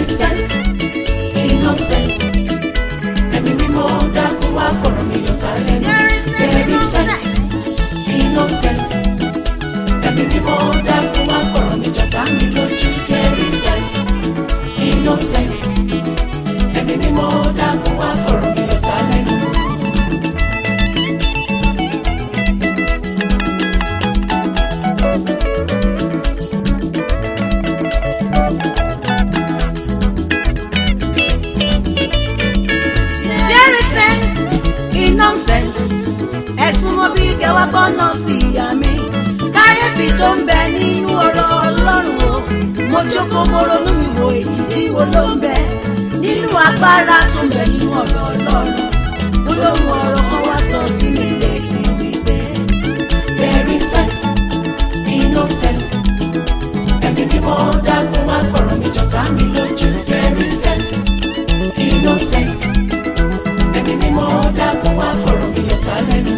is sense innocence ẹ̀mí mímọ́ dákun wá fọ̀rọ̀ mi yọ̀tá lẹ́nu There is sense there is sense innocence ẹ̀mí mímọ́ dákun wá fọ̀rọ̀ mi jọ̀tá mi lójú there is sense innocence ẹ̀mí mímọ́ dákun wá fọ̀rọ̀ mi yọ̀tá lẹ́nu. There is sense in nonsense. Ẹ̀sùn mo bí kẹwàá gbọ́nà sí ìyá mi. Káyéfì tó ń bẹ nínú ọ̀rọ̀ Ọlọ́run o. Mo jókòó mo ronú mi wo èjìdí wo ló ń bẹ. Nínú agbára tó ń bẹ nínú ọ̀rọ̀ Ọlọ́run. Olóhùn ọ̀rọ̀ kan wá sọ sí mi létí wípé. There is sense, innocence. Ẹ̀mí mímọ́ dákun wá fọ̀rọ̀ mi jọ̀tá mi lójú. There is sense, innocence. Ẹ̀mí mímọ́ dákun wá fọ̀rọ̀ mi jọ̀tá lẹ́nu.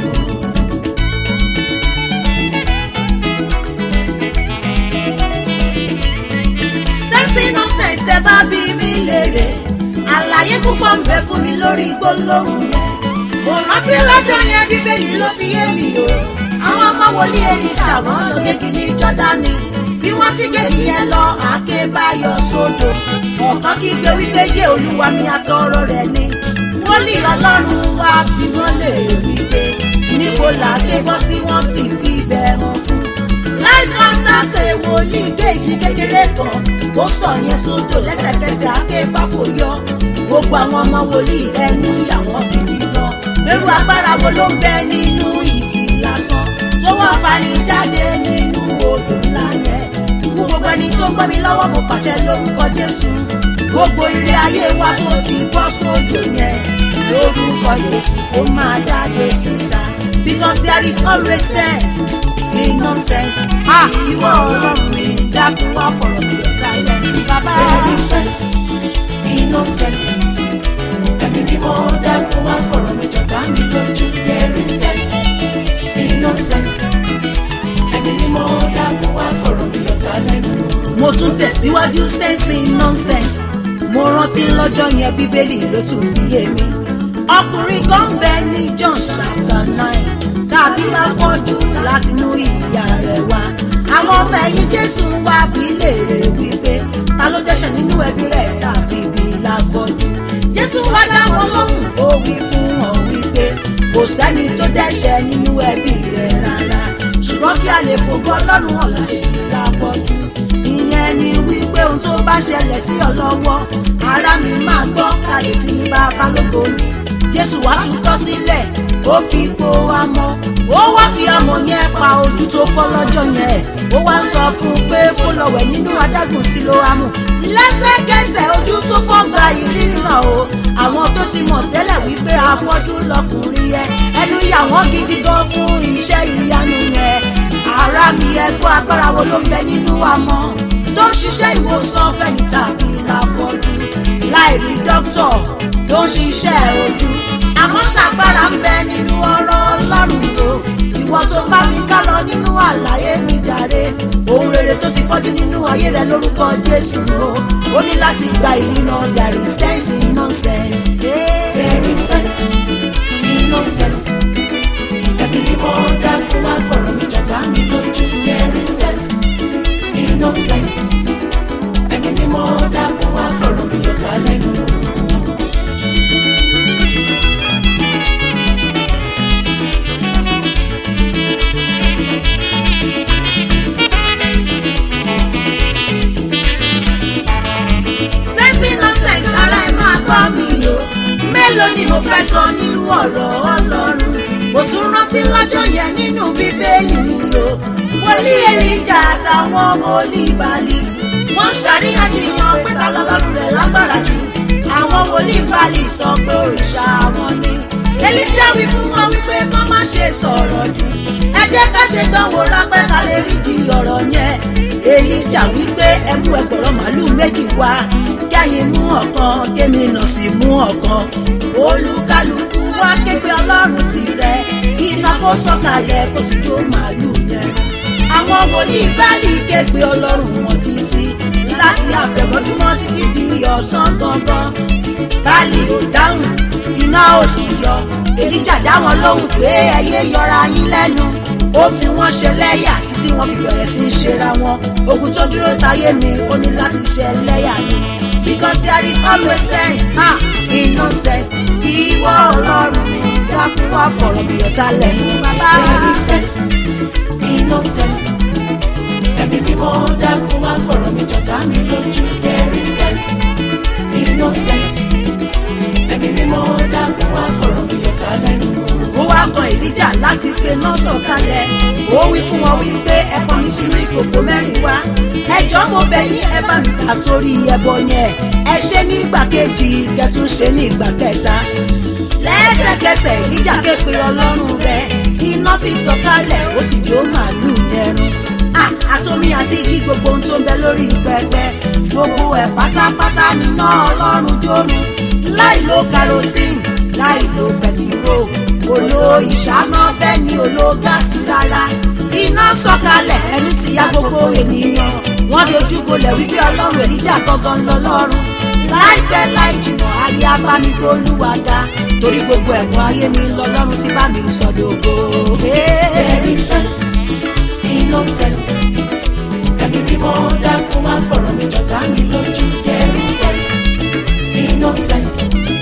Sẹ́ńsì nonsense tẹ bá bí mi léèrè. Àlàyé púpọ̀ ń bẹ fún mi lórí gbólóhùn yẹn. Mo rántí lọ́jọ́ yẹn bíbélì ló fi yé mi o. Àwọn ọmọ wòlíì Èlíṣà wọ́n lọ gégi ní Jọ́dánì. Bí wọ́n ti gégi yẹn lọ, àáké bá yọ sódò. Ọ̀kan kígbe wípé yé olúwa mi àtọrọ rẹ̀ ni. Wòlíì Ọlọ́run wá bí wọ́n lè wípé. Níbo làáké bọ́ sí wọ́n sì fi ibẹ̀ hàn fún láìsí ọ̀tá pé wòlíì gbé igi kékeré kan ó sọ yẹn sódò lẹ́sẹ̀kẹsẹ̀ akéfàfò yọ gbogbo àwọn ọmọ wòlíì ẹnu ìyàwó gidi gan irú agbára wo ló ń bẹ nínú igi lásán tó wá fani jáde nínú odò ńlá yẹn fún gbogbo ẹni tó gbọ́ mi lọ́wọ́ mo pàṣẹ lórúkọ Jésù gbogbo ire ayé wa tó ti bọ́ sódò yẹn lórúkọ Jésù ó máa jáde síta because there is always sense in nonsense. Ah, ìwọ ọlọ́run mi dákun wá fọ̀rọ̀ mi ọ̀tá lẹ́nu bàbá. There is sense, innocence. Ẹ̀mí mímọ́ dákun wá fọ̀rọ̀ mi jọ̀tá mi lójú. There is sense, innocence. Ẹ̀mí mímọ́ dákun wá fọ̀rọ̀ mi jọ̀tá lẹ́nu. mo tún tẹ̀síwájú sẹ́ǹsì nonsense. mo rántí lọ́jọ́ yẹn bíbélì ló tún fi yé mi. ọkùnrin kan bẹ ní John chapter nine tàbí afọ́jú látinú ìyá rẹ̀ wá. àwọn ọmọ ẹ̀yìn Jésù wá bí léèrè wípé ta ló dẹ́ṣẹ̀ nínú ẹbí rẹ̀ tàbí bí láfọ́jú. Jésù wá dá wọn lóhùn ó wí fún wọn wípé kò sẹ́ni tó dẹ́ṣẹ̀ nínú ẹbí rẹ̀ rárá ṣùgbọ́n kí a lè fògo Ọlọ́run hàn láṣẹ láfọ́jú. ìyẹn ni wípé ohun tó bá ṣẹlẹ̀ sí ọ lọ́wọ́ ara mi máa gbọ́ ká lè fi bàbá lógo ni jésù wá tún kọ́ sílẹ̀ ó fi po amọ̀ ó wá fi amọ̀ yẹn pa ojú tó fọ́ lọ́jọ́ yẹn ó wá ń sọ fún un pé kó lọ wẹ̀ nínú adágún sílóámù lẹ́sẹ̀kẹsẹ̀ ojú tó fọ́ gba ìríran o àwọn tó ti mọ̀ tẹ́lẹ̀ wípé afọ́jú lọkùnrin yẹn ẹnu yà wọ́n gidi gan fún iṣẹ́ ìyanu yẹn ara mi ẹgbọ́ agbára wo ló ń bẹ nínú amọ̀ tó ń ṣiṣẹ́ ìwòsàn fẹ́ni tàbí láfọ́jú láì rí dókítọ̀ tó ń ṣiṣẹ́ ojú àmọ́ ṣàgbára ń bẹ nínú ọ̀rọ̀ ọlọ́run o ìwọ tó bá mi ká lọ nínú àlàyé mi jàre ohun rere tó ti kọjú nínú ayé rẹ lórúkọ jésù o ó ní láti gba ìrìnà there is sense in nonsense. There is sense, innocence. Ẹ̀mí mímọ́ dákun wá fọ̀rọ̀ mi jọ̀tá mi lójú. There is sense, innocence. Ẹ̀mí mímọ́ dákun wá fọ̀rọ̀ mi jọ̀tá lẹ́nu. sense in nonsense ara ẹ máa gbọ́ mi o mélòó ni mo fẹ́ sọ nínú ọ̀rọ̀ ọlọ́run mo tún rántí lọ́jọ́ yẹn nínú bíbélì mi o wòlíì èlíjà àtàwọn ọmọ oníbàálì wọ́n ń ṣàríyànjiyàn pé ta lọ́lọ́run rẹ̀ lágbára jù àwọn wòlíì bàálì sọ pé òrìṣà wọn ni èlíjà wí fún wọn wípé kán má ṣe sọ̀rọ̀ jù ẹ jẹ́ ká ṣe dánwò rápẹ́ ká lè rí di ọ̀rọ̀ yẹn èlíjà wípé ẹ mú ẹgbẹ̀rún màálù méjì wá kẹ́yìn mú ọ̀kan kémi nà sí mú ọ̀kan olúkálùkù wá képe ọlọ́run tirẹ̀ iná kó sọ̀kalẹ̀ kó sì jó màálù yẹn àwọn wòlíì báàlì képe ọlọ́run wọn títí láti àfẹ̀mọ́júmọ́ títí di ọ̀sán gangan báàlì ò dáhùn iná ò sì yọ èlíjà dá wọn lóhùn pé ẹyẹ yọra yín lẹ́nu ó fi wọ́n ṣe lẹ́yà títí wọ́n fi bẹ̀rẹ̀ sí í ṣera wọn ogun tó dúró táyé mi ó ní láti ṣe lẹ́yà mi because there is always sense ah in nonsense ìwọ ọlọ́run dákun wá fọ̀rọ̀ mi ọ̀tá lẹ́nu bàbá. There is sense, innocence. Ẹ̀mí mímọ́ dákun wá fọ̀rọ̀ mi jọ̀tá mi lójú. There is sense, innocence. Ẹ̀mí mímọ́ dákun wá fọ̀rọ̀ mi jọ̀tá lẹ́nu. ó wá kan ìdíjà láti pe náà sọ̀kalẹ̀ ó wí fún wọn wípé ẹ pọn mi sínú ìkòkò mẹ́rin wá ẹjọ́ mo bẹ̀ yín ẹ bá mi kà sórí ẹbọ yẹn ẹ ṣe ní ìgbà kejì kẹtún ṣe ní ìgbà kẹta lẹ́sẹ̀kẹsẹ̀ ìdíjà ké pe ọlọ́run rẹ̀ iná sì sọ̀kalẹ̀ ó sì jó màálù lẹ́run Ah, àtomi àti igi gbogbo ohun tó ń bẹ lórí pẹpẹ gbogbo ẹ̀ pátápátá níná ọlọ́run jónu láì lo kerosene láì lo pẹtiró kò lo ìṣáná bẹ́ẹ̀ ni ò lo gáàsì rárá iná sọ̀kalẹ̀ ẹnu sì ya gbogbo ènìyàn wọ́n dojú bolẹ̀ wípé ọlọ́run èlíjà gangan lọ́lọ́run láìpẹ́ láì jìnnà ayé abámigbólúwàdà torí gbogbo ẹ̀gbọ́n ayé mi lọ́lọ́run tí bá mi sọ̀dọ̀gbò. There is sense, innocence. Ẹ̀mí mímọ́ dákun wá fọ̀rọ̀ mi jọ̀tá mi lójú. There is sense, innocence.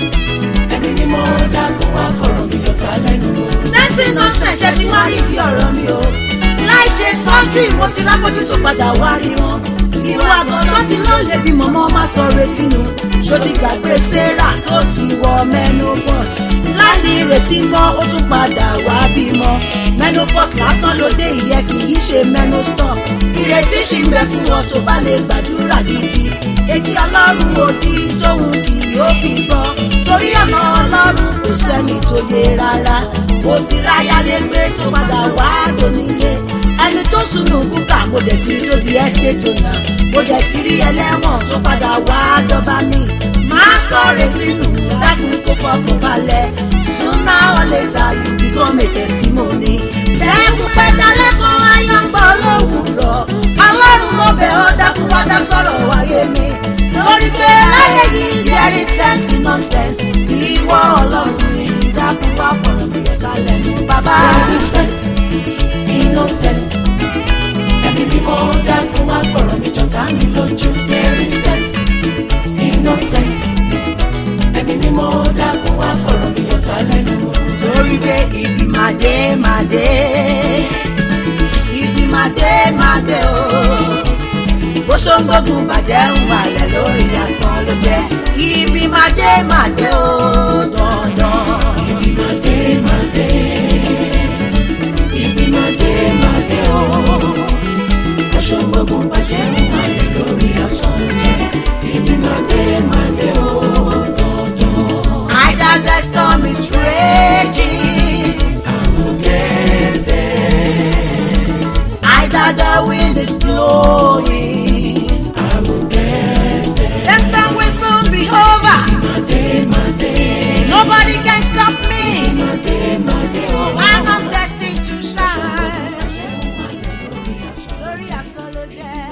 Ẹ̀mí mímọ́ dákun wá fọ̀rọ̀ mi jọ̀tá lẹ́nu. sẹ́ńsì náà ṣẹ̀ṣẹ̀ tí wọ́n rí di ọ̀rọ̀ mi o láì ṣe sọ́jú mo ti ráfọ́jú tó padà wá ríran irú àgàn tó ti lọ lè bí mọ̀mọ́ má sọ retí nu ṣó ti gbàgbé sarah tó ti wọ menopause láì retí mọ́ ó tún padà wá bímọ menopause lásán ló dé ìyẹn kì í ṣe menostop ìrètí ṣì ń bẹ fún wọn tó bá lè gbàdúrà gidi etí ọlọ́run òdì tóun kì yóò fi gbọ́ torí ọ̀nà ọlọ́run kò sẹ́ni tó yé rárá mo ti ráyà lé gbé tó padà wá dónílé ẹni tó sunu búkà mo dẹ̀ ti rí tó di estate owner mo dẹ̀ ti rí ẹlẹ́wọ̀n tó padà wá dọ́bà ní máa sọ retí nù dákun kó fọkàn balẹ̀ sooner or later you become a testimony. lẹ́kùn pẹ́ta lẹ́kọ̀ọ́ ayọ́ngbọ́ lówùrọ̀ ọlọ́run mo bẹ̀ ọ́ dákun wá dá sọ̀rọ̀ wáyé mi lórí pé láyé yìí there is sense in nonsense ìwọ ọlọ́run mi dákun wá fọ̀rọ̀ mi yẹta lẹ́nu bàbá. There is sense, innocence. Ẹ̀mí mímọ́ dákun wá fọ̀rọ̀ mi jọ̀tá mi lójú. There is sense, innocence. Ẹ̀mí mímọ́ dákun wá fọ̀rọ̀ mi jọ̀tá lẹ́nu. torí pé ibi máa dé máa dé ibi máa dé máa dé o bó ṣóńgbógun bàjẹ́ ń wàlẹ̀ lórí asán ló jẹ́ ibi máa dé máa dé o dandan. Ibi máa dé máa dé. Ibi máa dé máa dé o. Aṣọ gbogbo bàjẹ́ ń wálẹ̀ lórí asán jẹ́. Ibi máa dé máa dé o. Dandan. Either the storm is raging, Get there. either the wind is blowing. I will get there. The storm will soon be over. Máa dé máa dé. Nobody can stop me. Máa dé máa dé o. I'm destined to shine. Lórí asán ló jẹ́.